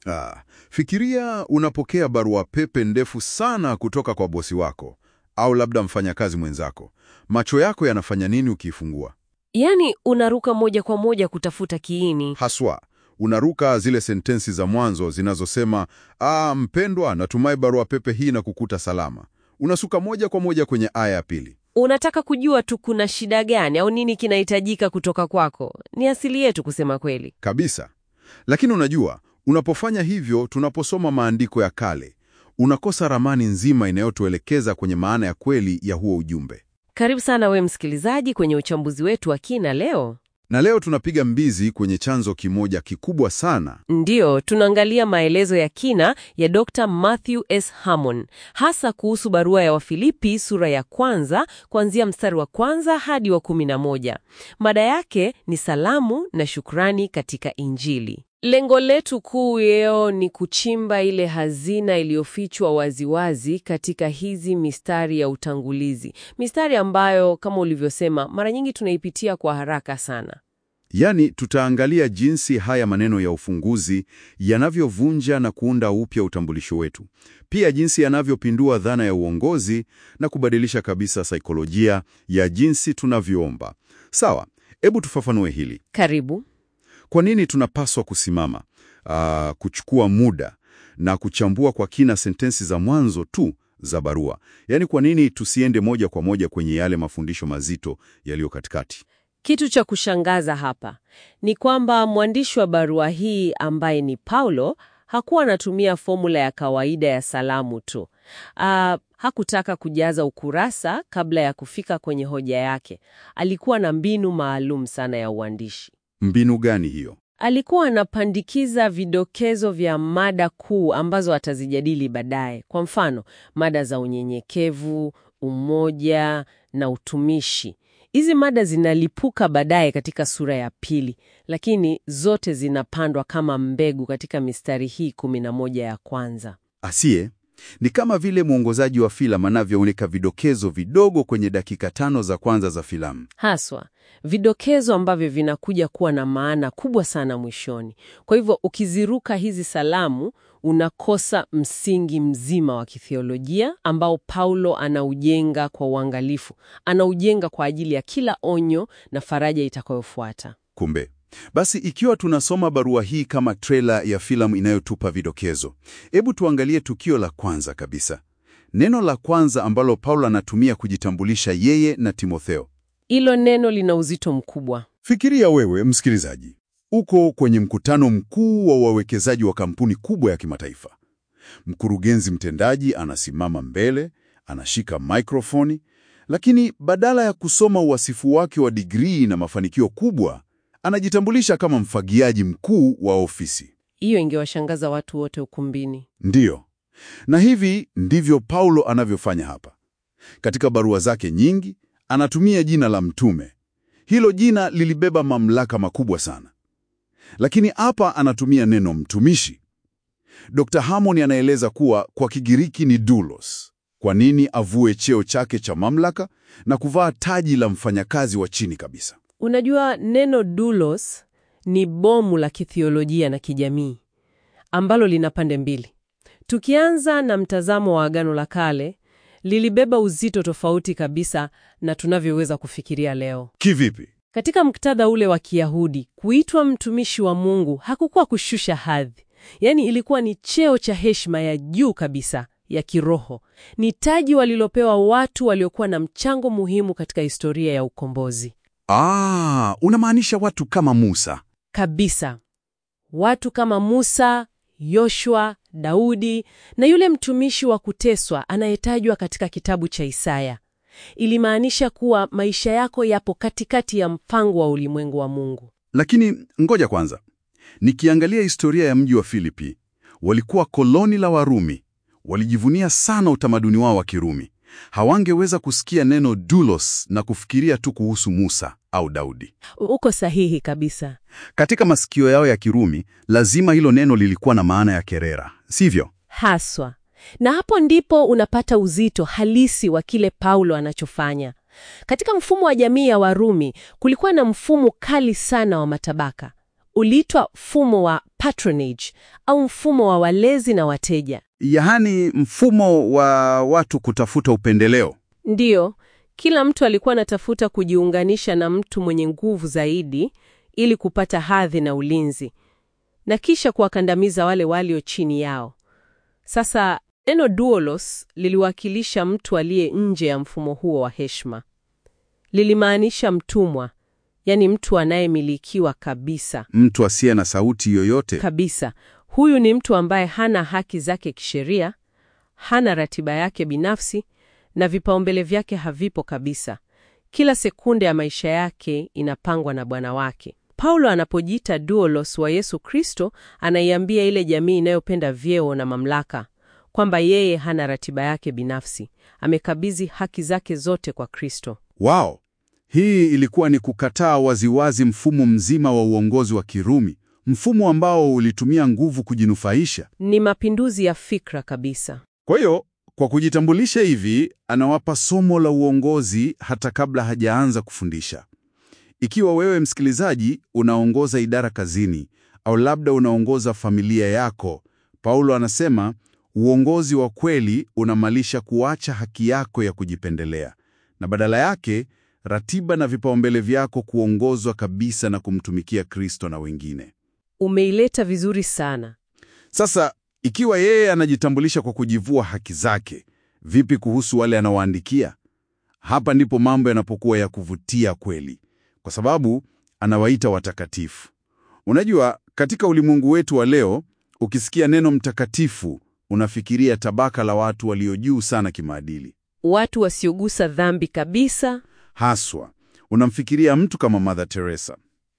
Ah, fikiria unapokea barua pepe ndefu sana kutoka kwa bosi wako au labda mfanyakazi mwenzako. Macho yako yanafanya nini ukiifungua? Yaani unaruka moja kwa moja kutafuta kiini. Haswa unaruka zile sentensi za mwanzo zinazosema ah, mpendwa, natumai barua pepe hii na kukuta salama. Unasuka moja kwa moja kwenye aya ya pili. Unataka kujua tu kuna shida gani au nini kinahitajika kutoka kwako. Ni asili yetu kusema kweli. Kabisa. Lakini unajua, unapofanya hivyo, tunaposoma maandiko ya kale, unakosa ramani nzima inayotuelekeza kwenye maana ya kweli ya huo ujumbe. Karibu sana we msikilizaji kwenye uchambuzi wetu wa kina leo. Na leo tunapiga mbizi kwenye chanzo kimoja kikubwa sana. Ndiyo, tunaangalia maelezo ya kina ya Dr. Matthew S. Hammond, hasa kuhusu barua ya Wafilipi sura ya kwanza kuanzia mstari wa kwanza hadi wa kumi na moja. Mada yake ni salamu na shukrani katika Injili. Lengo letu kuu leo ni kuchimba ile hazina iliyofichwa waziwazi katika hizi mistari ya utangulizi, mistari ambayo kama ulivyosema, mara nyingi tunaipitia kwa haraka sana. Yaani, tutaangalia jinsi haya maneno ya ufunguzi yanavyovunja na kuunda upya utambulisho wetu, pia jinsi yanavyopindua dhana ya uongozi na kubadilisha kabisa saikolojia ya jinsi tunavyoomba. Sawa, hebu tufafanue hili. Karibu. Kwa nini tunapaswa kusimama, aa, kuchukua muda na kuchambua kwa kina sentensi za mwanzo tu za barua? Yaani, kwa nini tusiende moja kwa moja kwenye yale mafundisho mazito yaliyo katikati? Kitu cha kushangaza hapa ni kwamba mwandishi wa barua hii ambaye ni Paulo hakuwa anatumia fomula ya kawaida ya salamu tu. Ah, hakutaka kujaza ukurasa kabla ya kufika kwenye hoja yake. Alikuwa na mbinu maalum sana ya uandishi. Mbinu gani hiyo? Alikuwa anapandikiza vidokezo vya mada kuu ambazo atazijadili baadaye. Kwa mfano, mada za unyenyekevu, umoja na utumishi. Hizi mada zinalipuka baadaye katika sura ya pili, lakini zote zinapandwa kama mbegu katika mistari hii kumi na moja ya kwanza. Asiye ni kama vile mwongozaji wa filamu anavyoweka vidokezo vidogo kwenye dakika tano za kwanza za filamu. Haswa vidokezo ambavyo vinakuja kuwa na maana kubwa sana mwishoni. Kwa hivyo ukiziruka hizi salamu unakosa msingi mzima wa kithiolojia ambao Paulo anaujenga kwa uangalifu, anaujenga kwa ajili ya kila onyo na faraja itakayofuata. Kumbe basi, ikiwa tunasoma barua hii kama trela ya filamu inayotupa vidokezo, hebu tuangalie tukio la kwanza kabisa, neno la kwanza ambalo Paulo anatumia kujitambulisha yeye na Timotheo. Hilo neno lina uzito mkubwa. Fikiria wewe msikilizaji, uko kwenye mkutano mkuu wa wawekezaji wa kampuni kubwa ya kimataifa. Mkurugenzi mtendaji anasimama mbele, anashika maikrofoni, lakini badala ya kusoma uwasifu wake wa digrii na mafanikio kubwa, anajitambulisha kama mfagiaji mkuu wa ofisi. Hiyo ingewashangaza watu wote ukumbini. Ndiyo, na hivi ndivyo Paulo anavyofanya hapa. Katika barua zake nyingi anatumia jina la mtume. Hilo jina lilibeba mamlaka makubwa sana, lakini hapa anatumia neno mtumishi. Dr. Hammond anaeleza kuwa kwa Kigiriki ni doulos. Kwa nini avue cheo chake cha mamlaka na kuvaa taji la mfanyakazi wa chini kabisa? Unajua, neno doulos ni bomu la kithiolojia na kijamii ambalo lina pande mbili. Tukianza na mtazamo wa Agano la Kale, lilibeba uzito tofauti kabisa na tunavyoweza kufikiria leo. Kivipi? Katika muktadha ule wa Kiyahudi, kuitwa mtumishi wa Mungu hakukuwa kushusha hadhi, yaani ilikuwa ni cheo cha heshima ya juu kabisa ya kiroho. Ni taji walilopewa watu waliokuwa na mchango muhimu katika historia ya ukombozi. Ah, unamaanisha watu kama Musa. Kabisa. Watu kama Musa, Yoshua, Daudi na yule mtumishi wa kuteswa anayetajwa katika kitabu cha Isaya. Ilimaanisha kuwa maisha yako yapo katikati ya mpango wa ulimwengu wa Mungu. Lakini ngoja kwanza, nikiangalia historia ya mji wa Filipi, walikuwa koloni la Warumi. Walijivunia sana utamaduni wao wa Kirumi. Hawangeweza kusikia neno doulos na kufikiria tu kuhusu Musa au Daudi. Uko sahihi kabisa. Katika masikio yao ya Kirumi, lazima hilo neno lilikuwa na maana ya kerera, sivyo? Haswa. Na hapo ndipo unapata uzito halisi wa kile Paulo anachofanya. Katika mfumo wa jamii ya Warumi kulikuwa na mfumo kali sana wa matabaka. uliitwa mfumo wa patronage au mfumo wa walezi na wateja. Yaani mfumo wa watu kutafuta upendeleo. Ndiyo, kila mtu alikuwa anatafuta kujiunganisha na mtu mwenye nguvu zaidi ili kupata hadhi na ulinzi, na kisha kuwakandamiza wale walio chini yao. Sasa neno doulos liliwakilisha mtu aliye nje ya mfumo huo wa heshima. Lilimaanisha mtumwa, yaani mtu anayemilikiwa kabisa Mtu asiye na sauti yoyote. kabisa. Huyu ni mtu ambaye hana haki zake kisheria, hana ratiba yake binafsi na vipaumbele vyake havipo kabisa. Kila sekunde ya maisha yake inapangwa na Bwana wake. Paulo anapojiita doulos wa Yesu Kristo, anaiambia ile jamii inayopenda vyeo na mamlaka kwamba yeye hana ratiba yake binafsi, amekabidhi haki zake zote kwa Kristo. Wao, hii ilikuwa ni kukataa waziwazi mfumo mzima wa uongozi wa Kirumi, mfumo ambao ulitumia nguvu kujinufaisha. Ni mapinduzi ya fikra kabisa. Kwa hiyo, kwa kujitambulisha hivi, anawapa somo la uongozi hata kabla hajaanza kufundisha. Ikiwa wewe msikilizaji unaongoza idara kazini au labda unaongoza familia yako, Paulo anasema uongozi wa kweli unamaanisha kuacha haki yako ya kujipendelea na badala yake ratiba na vipaumbele vyako kuongozwa kabisa na kumtumikia Kristo na wengine. Umeileta vizuri sana. Sasa ikiwa yeye anajitambulisha kwa kujivua haki zake, vipi kuhusu wale anawaandikia? Hapa ndipo mambo yanapokuwa ya kuvutia kweli, kwa sababu anawaita watakatifu. Unajua, katika ulimwengu wetu wa leo, ukisikia neno mtakatifu, unafikiria tabaka la watu walio juu sana kimaadili. Watu wasiogusa dhambi kabisa. Haswa unamfikiria mtu kama Mother Teresa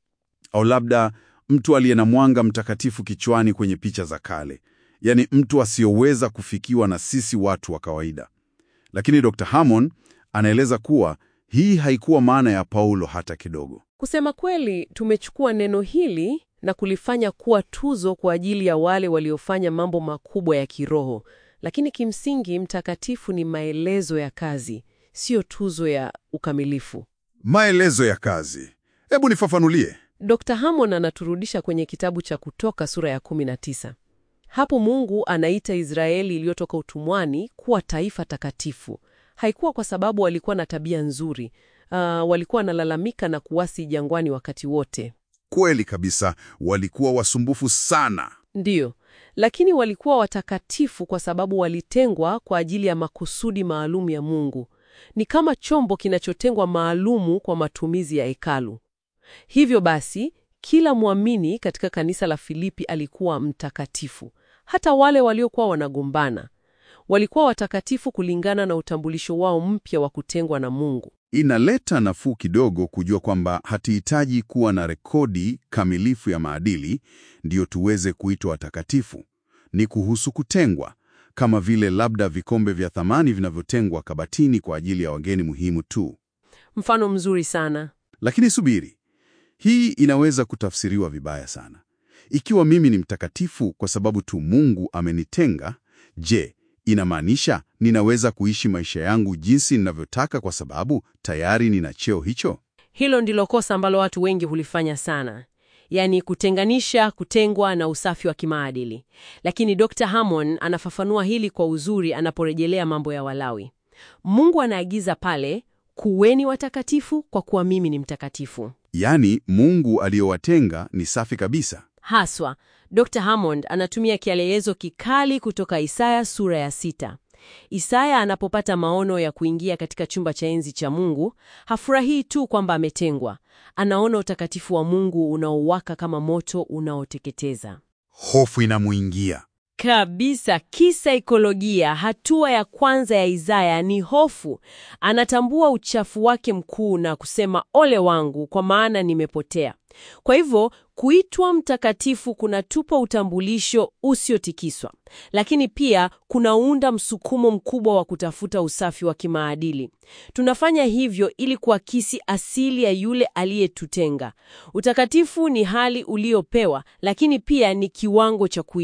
au labda mtu aliye na mwanga mtakatifu kichwani kwenye picha za kale, yaani mtu asiyoweza kufikiwa na sisi watu wa kawaida. Lakini Dr. Hammond anaeleza kuwa hii haikuwa maana ya Paulo hata kidogo. Kusema kweli, tumechukua neno hili na kulifanya kuwa tuzo kwa ajili ya wale waliofanya mambo makubwa ya kiroho, lakini kimsingi mtakatifu ni maelezo ya kazi, siyo tuzo ya ukamilifu. Maelezo ya kazi, hebu nifafanulie. Dr. Hammond anaturudisha kwenye kitabu cha Kutoka sura ya 19. Hapo Mungu anaita Israeli iliyotoka utumwani kuwa taifa takatifu. Haikuwa kwa sababu walikuwa na tabia nzuri. Uh, walikuwa wanalalamika na kuwasi jangwani wakati wote. Kweli kabisa, walikuwa wasumbufu sana. Ndiyo, lakini walikuwa watakatifu kwa sababu walitengwa kwa ajili ya makusudi maalum ya Mungu. Ni kama chombo kinachotengwa maalumu kwa matumizi ya hekalu. Hivyo basi, kila mwamini katika kanisa la Filipi alikuwa mtakatifu. Hata wale waliokuwa wanagombana walikuwa watakatifu kulingana na utambulisho wao mpya wa kutengwa na Mungu. Inaleta nafuu kidogo kujua kwamba hatihitaji kuwa na rekodi kamilifu ya maadili ndiyo tuweze kuitwa watakatifu. Ni kuhusu kutengwa, kama vile labda vikombe vya thamani vinavyotengwa kabatini kwa ajili ya wageni muhimu tu. Mfano mzuri sana. Lakini subiri, hii inaweza kutafsiriwa vibaya sana. Ikiwa mimi ni mtakatifu kwa sababu tu Mungu amenitenga, je, inamaanisha ninaweza kuishi maisha yangu jinsi ninavyotaka kwa sababu tayari nina cheo hicho? Hilo ndilo kosa ambalo watu wengi hulifanya sana, yaani kutenganisha kutengwa na usafi wa kimaadili. Lakini Dr. Hammond anafafanua hili kwa uzuri anaporejelea mambo ya Walawi. Mungu anaagiza pale, kuweni watakatifu kwa kuwa mimi ni mtakatifu. Yaani Mungu aliyowatenga ni safi kabisa. Haswa, Dr. Hammond anatumia kielelezo kikali kutoka Isaya sura ya sita. Isaya anapopata maono ya kuingia katika chumba cha enzi cha Mungu, hafurahii tu kwamba ametengwa. Anaona utakatifu wa Mungu unaowaka kama moto unaoteketeza. Hofu inamuingia. Kabisa, kisaikolojia, hatua ya kwanza ya Isaya ni hofu. Anatambua uchafu wake mkuu na kusema ole wangu, kwa maana nimepotea. Kwa hivyo kuitwa mtakatifu kunatupa utambulisho usiotikiswa, lakini pia kunaunda msukumo mkubwa wa kutafuta usafi wa kimaadili. Tunafanya hivyo ili kuakisi asili ya yule aliyetutenga. Utakatifu ni hali uliopewa, lakini pia ni kiwango cha kuishi.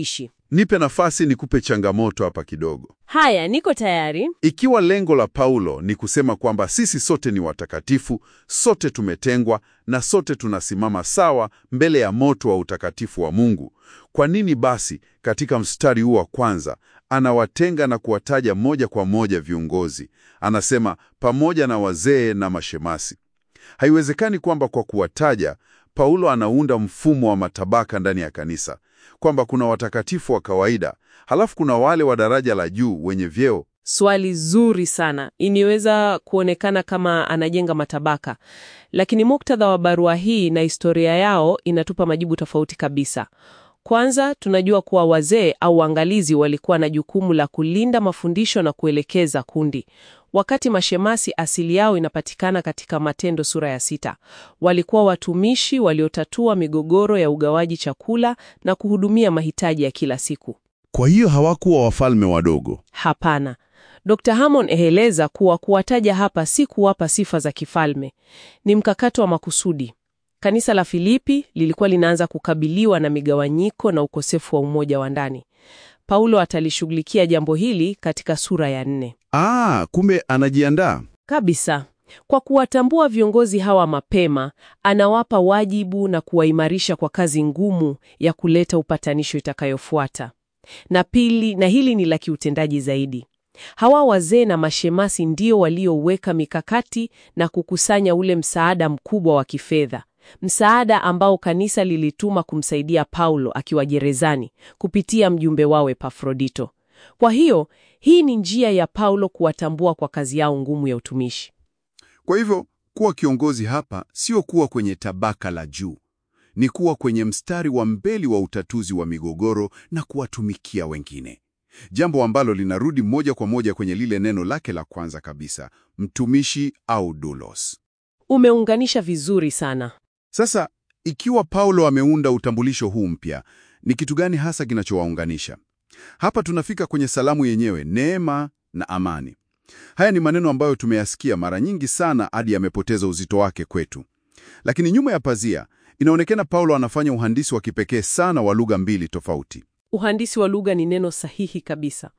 Nipe nafasi nikupe changamoto hapa kidogo. Haya, niko tayari. Ikiwa lengo la Paulo ni kusema kwamba sisi sote ni watakatifu, sote tumetengwa na sote tunasimama sawa mbele ya moto wa utakatifu wa Mungu, kwa nini basi katika mstari huu wa kwanza anawatenga na kuwataja moja kwa moja viongozi? Anasema pamoja na wazee na mashemasi. Haiwezekani kwamba kwa kuwataja Paulo anaunda mfumo wa matabaka ndani ya kanisa, kwamba kuna watakatifu wa kawaida, halafu kuna wale wa daraja la juu wenye vyeo. Swali zuri sana. Iniweza kuonekana kama anajenga matabaka, lakini muktadha wa barua hii na historia yao inatupa majibu tofauti kabisa. Kwanza, tunajua kuwa wazee au waangalizi walikuwa na jukumu la kulinda mafundisho na kuelekeza kundi, wakati mashemasi asili yao inapatikana katika Matendo sura ya sita. Walikuwa watumishi waliotatua migogoro ya ugawaji chakula na kuhudumia mahitaji ya kila siku. Kwa hiyo hawakuwa wafalme wadogo. Hapana. Dr. Hammond eheleza kuwa kuwataja hapa si kuwapa sifa za kifalme, ni mkakato wa makusudi. Kanisa la Filipi lilikuwa linaanza kukabiliwa na migawanyiko na ukosefu wa umoja wa ndani. Paulo atalishughulikia jambo hili katika sura ya nne. Ah, kumbe anajiandaa. Kabisa. Kwa kuwatambua viongozi hawa mapema, anawapa wajibu na kuwaimarisha kwa kazi ngumu ya kuleta upatanisho itakayofuata. Na pili, na hili ni la kiutendaji zaidi. Hawa wazee na mashemasi ndio walioweka mikakati na kukusanya ule msaada mkubwa wa kifedha. Msaada ambao kanisa lilituma kumsaidia Paulo akiwa gerezani kupitia mjumbe wao Epafrodito. Kwa hiyo, hii ni njia ya Paulo kuwatambua kwa kazi yao ngumu ya utumishi. Kwa hivyo kuwa kiongozi hapa sio kuwa kwenye tabaka la juu, ni kuwa kwenye mstari wa mbele wa utatuzi wa migogoro na kuwatumikia wengine, jambo ambalo linarudi moja kwa moja kwenye lile neno lake la kwanza kabisa, mtumishi au doulos. Umeunganisha vizuri sana. Sasa ikiwa Paulo ameunda utambulisho huu mpya, ni kitu gani hasa kinachowaunganisha? Hapa tunafika kwenye salamu yenyewe, neema na amani. Haya ni maneno ambayo tumeyasikia mara nyingi sana hadi yamepoteza uzito wake kwetu. Lakini nyuma ya pazia, inaonekana Paulo anafanya uhandisi wa kipekee sana wa lugha mbili tofauti. Uhandisi wa lugha ni neno sahihi kabisa.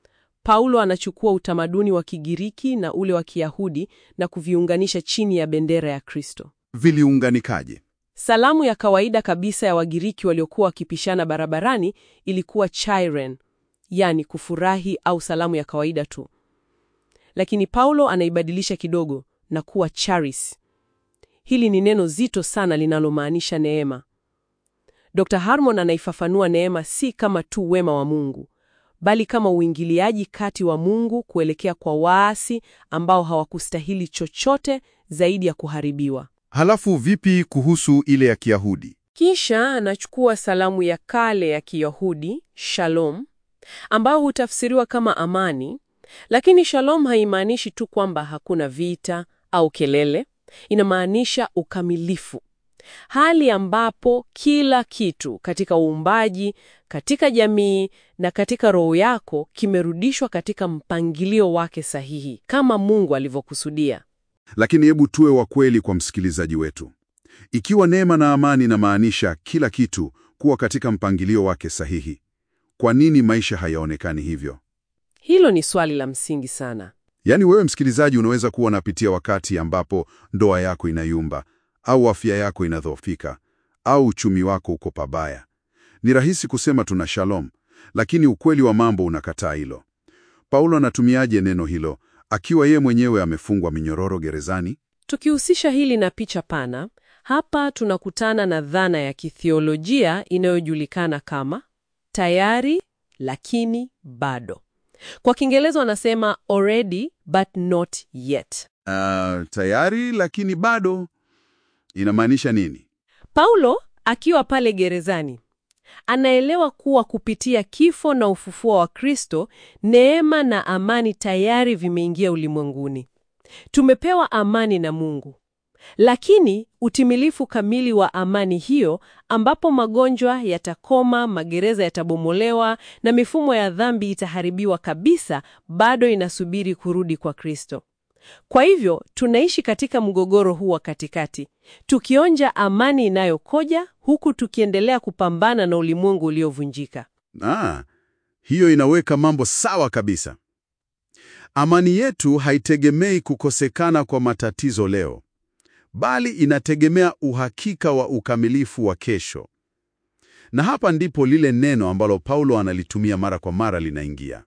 Paulo anachukua utamaduni wa Kigiriki na ule wa Kiyahudi na kuviunganisha chini ya bendera ya Kristo. Viliunganikaje? Salamu ya kawaida kabisa ya Wagiriki waliokuwa wakipishana barabarani ilikuwa chairen, yani kufurahi au salamu ya kawaida tu. Lakini Paulo anaibadilisha kidogo na kuwa charis. Hili ni neno zito sana linalomaanisha neema. Dr. Harmon anaifafanua neema si kama tu wema wa Mungu, bali kama uingiliaji kati wa Mungu kuelekea kwa waasi ambao hawakustahili chochote zaidi ya kuharibiwa. Halafu vipi kuhusu ile ya Kiyahudi? Kisha anachukua salamu ya kale ya Kiyahudi, shalom, ambayo hutafsiriwa kama amani, lakini shalom haimaanishi tu kwamba hakuna vita au kelele. Inamaanisha ukamilifu, hali ambapo kila kitu katika uumbaji, katika jamii na katika roho yako kimerudishwa katika mpangilio wake sahihi kama Mungu alivyokusudia. Lakini hebu tuwe wa kweli kwa msikilizaji wetu. Ikiwa neema na amani inamaanisha kila kitu kuwa katika mpangilio wake sahihi, kwa nini maisha hayaonekani hivyo? Hilo ni swali la msingi sana. Yaani wewe msikilizaji, unaweza kuwa unapitia wakati ambapo ndoa yako inayumba au afya yako inadhoofika au uchumi wako uko pabaya. Ni rahisi kusema tuna shalom, lakini ukweli wa mambo unakataa hilo. Paulo anatumiaje neno hilo akiwa yeye mwenyewe amefungwa minyororo gerezani? Tukihusisha hili na picha pana, hapa tunakutana na dhana ya kithiolojia inayojulikana kama tayari lakini bado. Kwa Kiingereza wanasema already but not yet. Uh, tayari lakini bado inamaanisha nini? Paulo akiwa pale gerezani anaelewa kuwa kupitia kifo na ufufuo wa Kristo, neema na amani tayari vimeingia ulimwenguni. Tumepewa amani na Mungu, lakini utimilifu kamili wa amani hiyo, ambapo magonjwa yatakoma, magereza yatabomolewa na mifumo ya dhambi itaharibiwa kabisa, bado inasubiri kurudi kwa Kristo. Kwa hivyo tunaishi katika mgogoro huu wa katikati, tukionja amani inayokoja huku tukiendelea kupambana na ulimwengu uliovunjika. Ah, hiyo inaweka mambo sawa kabisa. Amani yetu haitegemei kukosekana kwa matatizo leo, bali inategemea uhakika wa ukamilifu wa kesho. Na hapa ndipo lile neno ambalo Paulo analitumia mara kwa mara linaingia.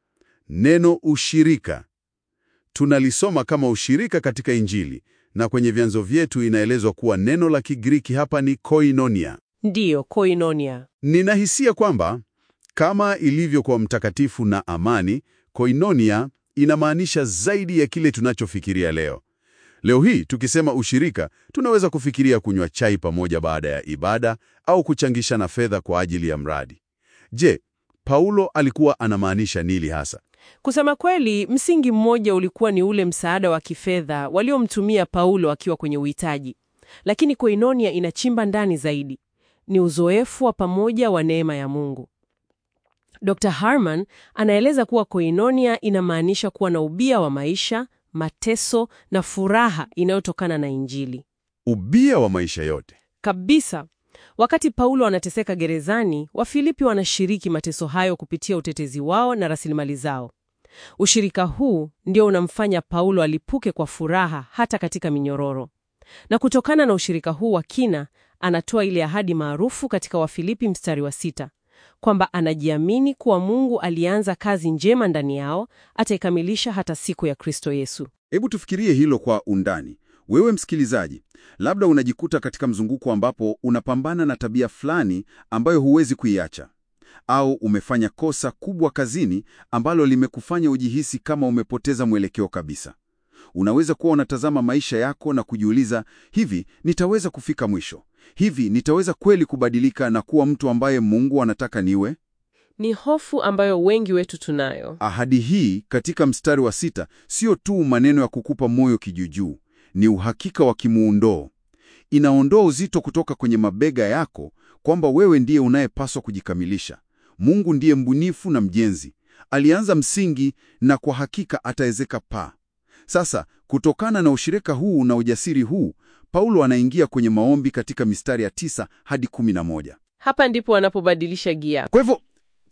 Neno ushirika. Tunalisoma kama ushirika katika Injili, na kwenye vyanzo vyetu inaelezwa kuwa neno la Kigiriki hapa ni koinonia. Ndiyo, koinonia. Ninahisia kwamba kama ilivyo kwa mtakatifu na amani, koinonia inamaanisha zaidi ya kile tunachofikiria leo. Leo hii tukisema ushirika, tunaweza kufikiria kunywa chai pamoja baada ya ibada au kuchangishana fedha kwa ajili ya mradi. Je, Paulo alikuwa anamaanisha nini hasa? Kusema kweli, msingi mmoja ulikuwa ni ule msaada wa kifedha waliomtumia Paulo akiwa kwenye uhitaji, lakini koinonia inachimba ndani zaidi. Ni uzoefu wa pamoja wa neema ya Mungu. Dr. Harman anaeleza kuwa koinonia inamaanisha kuwa na ubia wa maisha, mateso na furaha inayotokana na Injili. Ubia wa maisha yote. Kabisa. Wakati Paulo anateseka gerezani, Wafilipi wanashiriki mateso hayo kupitia utetezi wao na rasilimali zao. Ushirika huu ndio unamfanya Paulo alipuke kwa furaha hata katika minyororo. Na kutokana na ushirika huu wa kina, anatoa ile ahadi maarufu katika Wafilipi mstari wa sita kwamba anajiamini kuwa Mungu alianza kazi njema ndani yao ataikamilisha hata siku ya Kristo Yesu. Hebu tufikirie hilo kwa undani. Wewe msikilizaji, labda unajikuta katika mzunguko ambapo unapambana na tabia fulani ambayo huwezi kuiacha, au umefanya kosa kubwa kazini ambalo limekufanya ujihisi kama umepoteza mwelekeo kabisa. Unaweza kuwa unatazama maisha yako na kujiuliza, hivi nitaweza kufika mwisho? Hivi nitaweza kweli kubadilika na kuwa mtu ambaye Mungu anataka niwe? Ni hofu ambayo wengi wetu tunayo. Ahadi hii katika mstari wa sita sio tu maneno ya kukupa moyo kijuujuu, ni uhakika wa kimuundoo. Inaondoa uzito kutoka kwenye mabega yako kwamba wewe ndiye unayepaswa kujikamilisha. Mungu ndiye mbunifu na mjenzi, alianza msingi na kwa hakika ataezeka paa. Sasa kutokana na ushirika huu na ujasiri huu, Paulo anaingia kwenye maombi katika mistari ya tisa hadi kumi na moja. Hapa ndipo wanapobadilisha gia. Kwa hivyo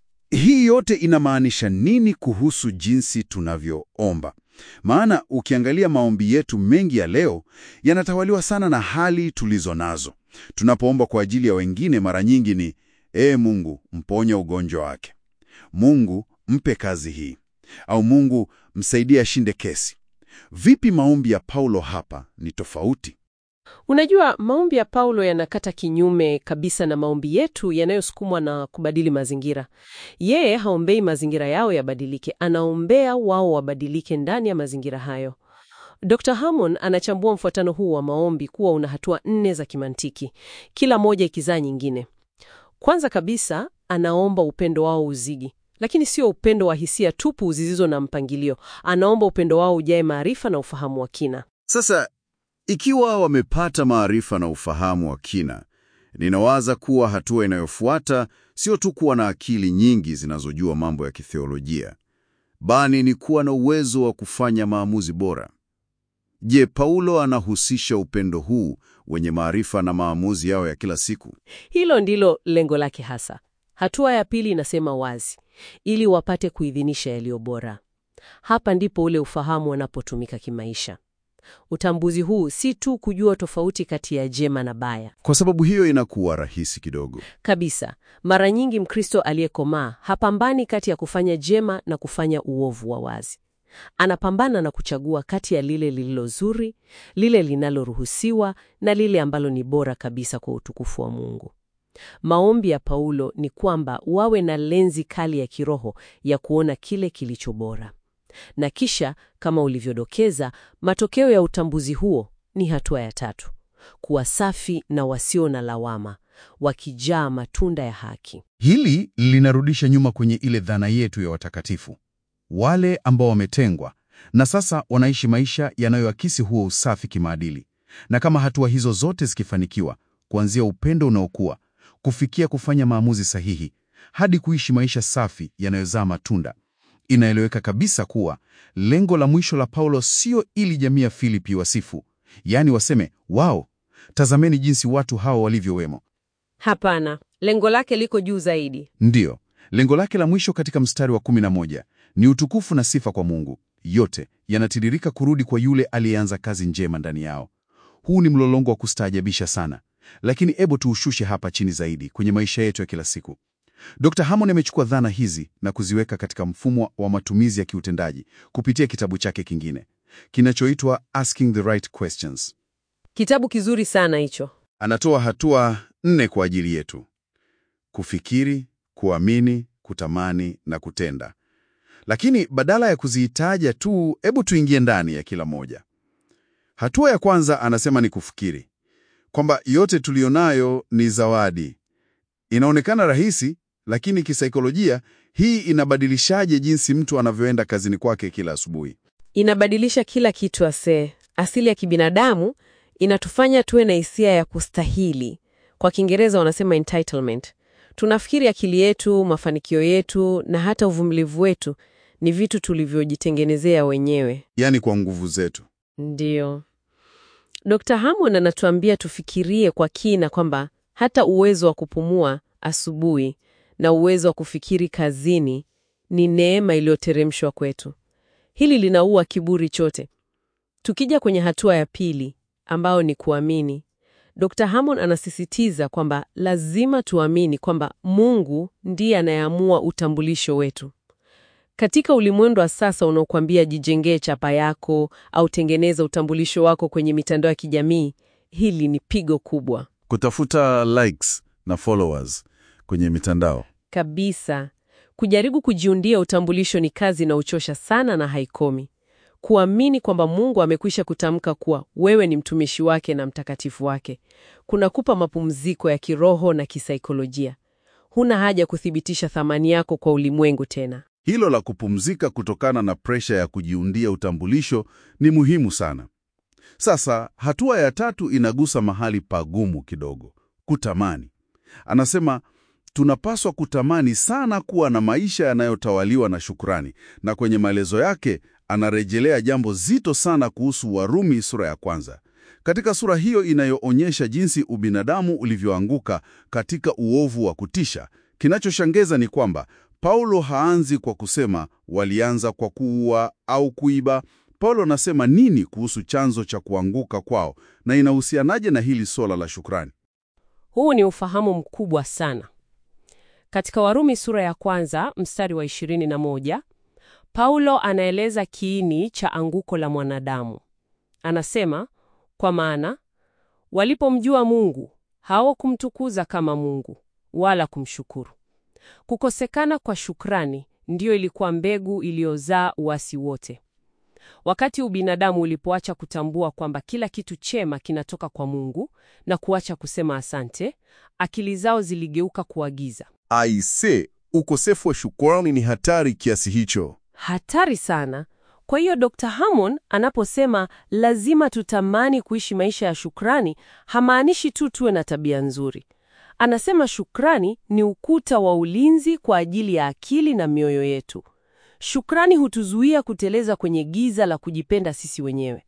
hii yote inamaanisha nini kuhusu jinsi tunavyoomba? Maana ukiangalia maombi yetu mengi ya leo yanatawaliwa sana na hali tulizo nazo. Tunapoomba kwa ajili ya wengine, mara nyingi ni ee Mungu, mponya ugonjwa wake, Mungu mpe kazi hii, au Mungu msaidie ashinde kesi. Vipi maombi ya Paulo hapa ni tofauti? Unajua, maombi ya Paulo yanakata kinyume kabisa na maombi yetu yanayosukumwa na kubadili mazingira. Yeye haombei mazingira yao yabadilike, anaombea wao wabadilike ndani ya mazingira hayo. Dr. Hammond anachambua mfuatano huu wa maombi kuwa una hatua nne za kimantiki, kila moja ikizaa nyingine. Kwanza kabisa, anaomba upendo wao uzidi, lakini sio upendo wa hisia tupu zisizo na mpangilio. Anaomba upendo wao ujae maarifa na ufahamu wa kina. Sasa ikiwa wamepata maarifa na ufahamu wa kina, ninawaza kuwa hatua inayofuata sio tu kuwa na akili nyingi zinazojua mambo ya kitheolojia, bali ni kuwa na uwezo wa kufanya maamuzi bora. Je, Paulo anahusisha upendo huu wenye maarifa na maamuzi yao ya kila siku? Hilo ndilo lengo lake hasa. Hatua ya pili inasema wazi, ili wapate kuidhinisha yaliyo bora. Hapa ndipo ule ufahamu unapotumika kimaisha. Utambuzi huu si tu kujua tofauti kati ya jema na baya Kwa sababu hiyo inakuwa rahisi kidogo. kabisa. Mara nyingi Mkristo aliyekomaa hapambani kati ya kufanya jema na kufanya uovu wa wazi. Anapambana na kuchagua kati ya lile lililo zuri, lile linaloruhusiwa na lile ambalo ni bora kabisa kwa utukufu wa Mungu. Maombi ya Paulo ni kwamba wawe na lenzi kali ya kiroho ya kuona kile kilicho bora. Na kisha kama ulivyodokeza, matokeo ya utambuzi huo ni hatua ya tatu: kuwa safi na wasio na lawama, wakijaa matunda ya haki. Hili linarudisha nyuma kwenye ile dhana yetu ya watakatifu, wale ambao wametengwa na sasa wanaishi maisha yanayoakisi huo usafi kimaadili. Na kama hatua hizo zote zikifanikiwa, kuanzia upendo unaokua kufikia kufanya maamuzi sahihi hadi kuishi maisha safi yanayozaa matunda, inaeleweka kabisa kuwa lengo la mwisho la Paulo sio ili jamii ya Filipi wasifu, yaani waseme wao, tazameni jinsi watu hawa walivyowemo. Hapana, lengo lake liko juu zaidi. Ndiyo, Lengo lake la mwisho katika mstari wa 11 ni utukufu na sifa kwa Mungu. Yote yanatiririka kurudi kwa yule aliyeanza kazi njema ndani yao. Huu ni mlolongo wa kustaajabisha sana, lakini ebo tuushushe hapa chini zaidi kwenye maisha yetu ya kila siku. Dr. Hammond amechukua dhana hizi na kuziweka katika mfumo wa matumizi ya kiutendaji kupitia kitabu chake kingine kinachoitwa Asking the Right Questions. Kitabu kizuri sana hicho. Anatoa hatua nne kwa ajili yetu: kufikiri, kuamini, kutamani na kutenda. Lakini badala ya kuzitaja tu, hebu tuingie ndani ya kila moja. Hatua ya kwanza anasema ni kufikiri, kwamba yote tuliyonayo ni zawadi. Inaonekana rahisi, lakini kisaikolojia hii inabadilishaje jinsi mtu anavyoenda kazini kwake kila asubuhi? Inabadilisha kila kitu asee. Asili ya kibinadamu inatufanya tuwe na hisia ya kustahili. Kwa Kiingereza wanasema entitlement. Tunafikiri akili yetu, mafanikio yetu na hata uvumilivu wetu ni vitu tulivyojitengenezea wenyewe. Yaani kwa nguvu zetu. Ndiyo. Dr. Hammond anatuambia tufikirie kwa kina kwamba hata uwezo wa kupumua asubuhi na uwezo wa kufikiri kazini ni neema iliyoteremshwa kwetu. Hili linaua kiburi chote. Tukija kwenye hatua ya pili ambayo ni kuamini, Dr. Hammond anasisitiza kwamba lazima tuamini kwamba Mungu ndiye anayeamua utambulisho wetu. Katika ulimwengu wa sasa unaokuambia jijengee chapa yako au tengeneza utambulisho wako kwenye mitandao ya kijamii, hili ni pigo kubwa Kutafuta likes na followers kwenye mitandao. kabisa. Kujaribu kujiundia utambulisho ni kazi inayochosha sana na haikomi. Kuamini kwamba Mungu amekwisha kutamka kuwa wewe ni mtumishi wake na mtakatifu wake kunakupa mapumziko ya kiroho na kisaikolojia. Huna haja kuthibitisha thamani yako kwa ulimwengu tena. Hilo la kupumzika kutokana na presha ya kujiundia utambulisho ni muhimu sana. Sasa hatua ya tatu inagusa mahali pagumu kidogo, kutamani. Anasema tunapaswa kutamani sana kuwa na maisha yanayotawaliwa na shukrani, na kwenye maelezo yake anarejelea jambo zito sana kuhusu Warumi sura ya kwanza. Katika sura hiyo inayoonyesha jinsi ubinadamu ulivyoanguka katika uovu wa kutisha, kinachoshangaza ni kwamba Paulo haanzi kwa kusema walianza kwa kuua au kuiba. Paulo anasema nini kuhusu chanzo cha kuanguka kwao na inahusianaje na hili swala la shukrani? Huu ni ufahamu mkubwa sana. Katika Warumi sura ya kwanza mstari wa 21, Paulo anaeleza kiini cha anguko la mwanadamu. Anasema, kwa maana walipomjua Mungu hawakumtukuza kama Mungu wala kumshukuru. Kukosekana kwa shukrani ndiyo ilikuwa mbegu iliyozaa uasi wote. Wakati ubinadamu ulipoacha kutambua kwamba kila kitu chema kinatoka kwa Mungu na kuacha kusema asante, akili zao ziligeuka kuagiza. Aise, ukosefu wa shukrani ni hatari kiasi hicho. Hatari sana. Kwa hiyo Dr. Hammond anaposema lazima tutamani kuishi maisha ya shukrani, hamaanishi tu tuwe na tabia nzuri. Anasema shukrani ni ukuta wa ulinzi kwa ajili ya akili na mioyo yetu. Shukrani hutuzuia kuteleza kwenye giza la kujipenda sisi wenyewe.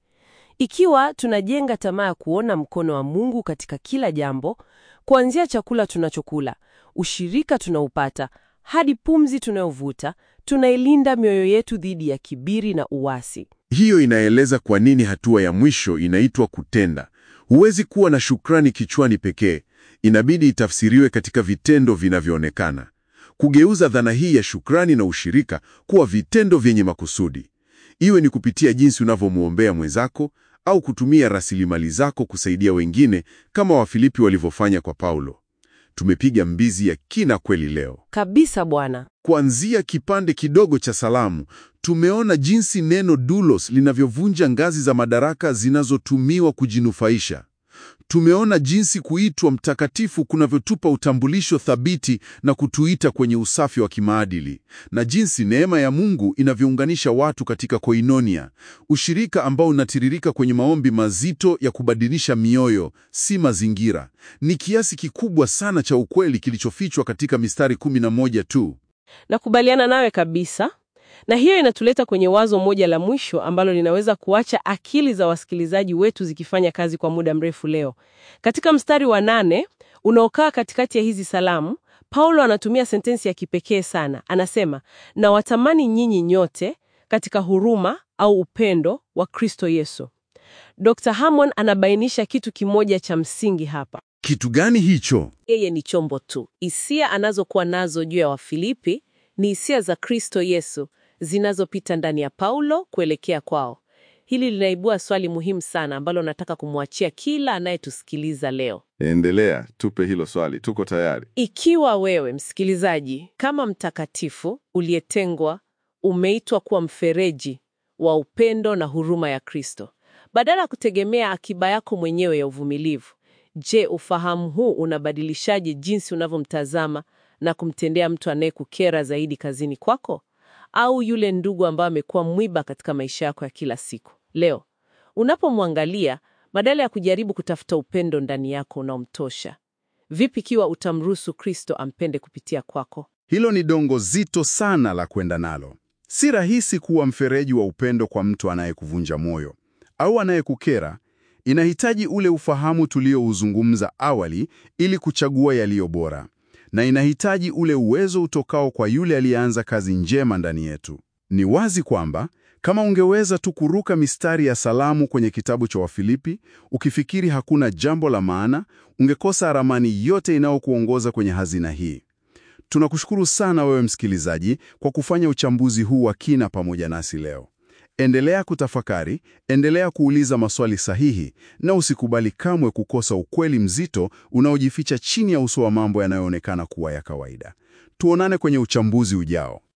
Ikiwa tunajenga tamaa ya kuona mkono wa Mungu katika kila jambo, kuanzia chakula tunachokula, ushirika tunaupata, hadi pumzi tunayovuta, tunailinda mioyo yetu dhidi ya kiburi na uasi. Hiyo inaeleza kwa nini hatua ya mwisho inaitwa kutenda. Huwezi kuwa na shukrani kichwani pekee, inabidi itafsiriwe katika vitendo vinavyoonekana. Kugeuza dhana hii ya shukrani na ushirika kuwa vitendo vyenye makusudi, iwe ni kupitia jinsi unavyomwombea mwenzako au kutumia rasilimali zako kusaidia wengine, kama Wafilipi walivyofanya kwa Paulo. Tumepiga mbizi ya kina kweli leo. Kabisa Bwana. Kuanzia kipande kidogo cha salamu, tumeona jinsi neno doulos linavyovunja ngazi za madaraka zinazotumiwa kujinufaisha. Tumeona jinsi kuitwa mtakatifu kunavyotupa utambulisho thabiti na kutuita kwenye usafi wa kimaadili, na jinsi neema ya Mungu inavyounganisha watu katika koinonia, ushirika ambao unatiririka kwenye maombi mazito ya kubadilisha mioyo, si mazingira. Ni kiasi kikubwa sana cha ukweli kilichofichwa katika mistari 11 tu. Nakubaliana nawe kabisa. Na hiyo inatuleta kwenye wazo moja la mwisho ambalo linaweza kuacha akili za wasikilizaji wetu zikifanya kazi kwa muda mrefu leo. Katika mstari wa nane unaokaa katikati ya hizi salamu, Paulo anatumia sentensi ya kipekee sana. Anasema, na watamani nyinyi nyote katika huruma au upendo wa Kristo Yesu. Dr. Hammond anabainisha kitu kimoja cha msingi hapa. Kitu gani hicho? Yeye ni chombo tu. Hisia anazokuwa nazo juu ya Wafilipi ni hisia za Kristo Yesu zinazopita ndani ya Paulo kuelekea kwao. Hili linaibua swali muhimu sana ambalo nataka kumwachia kila anayetusikiliza leo. Endelea, tupe hilo swali, tuko tayari. Ikiwa wewe msikilizaji, kama mtakatifu uliyetengwa, umeitwa kuwa mfereji wa upendo na huruma ya Kristo, badala ya kutegemea akiba yako mwenyewe ya uvumilivu, je, ufahamu huu unabadilishaje jinsi unavyomtazama na kumtendea mtu anayekukera zaidi kazini kwako, au yule ndugu ambaye amekuwa mwiba katika maisha yako ya kila siku? Leo unapomwangalia, badala ya kujaribu kutafuta upendo ndani yako unaomtosha, vipi ikiwa utamruhusu Kristo ampende kupitia kwako? Hilo ni dongo zito sana la kwenda nalo. Si rahisi kuwa mfereji wa upendo kwa mtu anayekuvunja moyo au anayekukera. Inahitaji ule ufahamu tuliouzungumza awali ili kuchagua yaliyo bora, na inahitaji ule uwezo utokao kwa yule aliyeanza kazi njema ndani yetu. Ni wazi kwamba kama ungeweza tu kuruka mistari ya salamu kwenye kitabu cha Wafilipi ukifikiri hakuna jambo la maana, ungekosa ramani yote inayokuongoza kwenye hazina hii. Tunakushukuru sana wewe msikilizaji kwa kufanya uchambuzi huu wa kina pamoja nasi leo. Endelea kutafakari, endelea kuuliza maswali sahihi na usikubali kamwe kukosa ukweli mzito unaojificha chini ya uso wa mambo yanayoonekana kuwa ya kawaida. Tuonane kwenye uchambuzi ujao.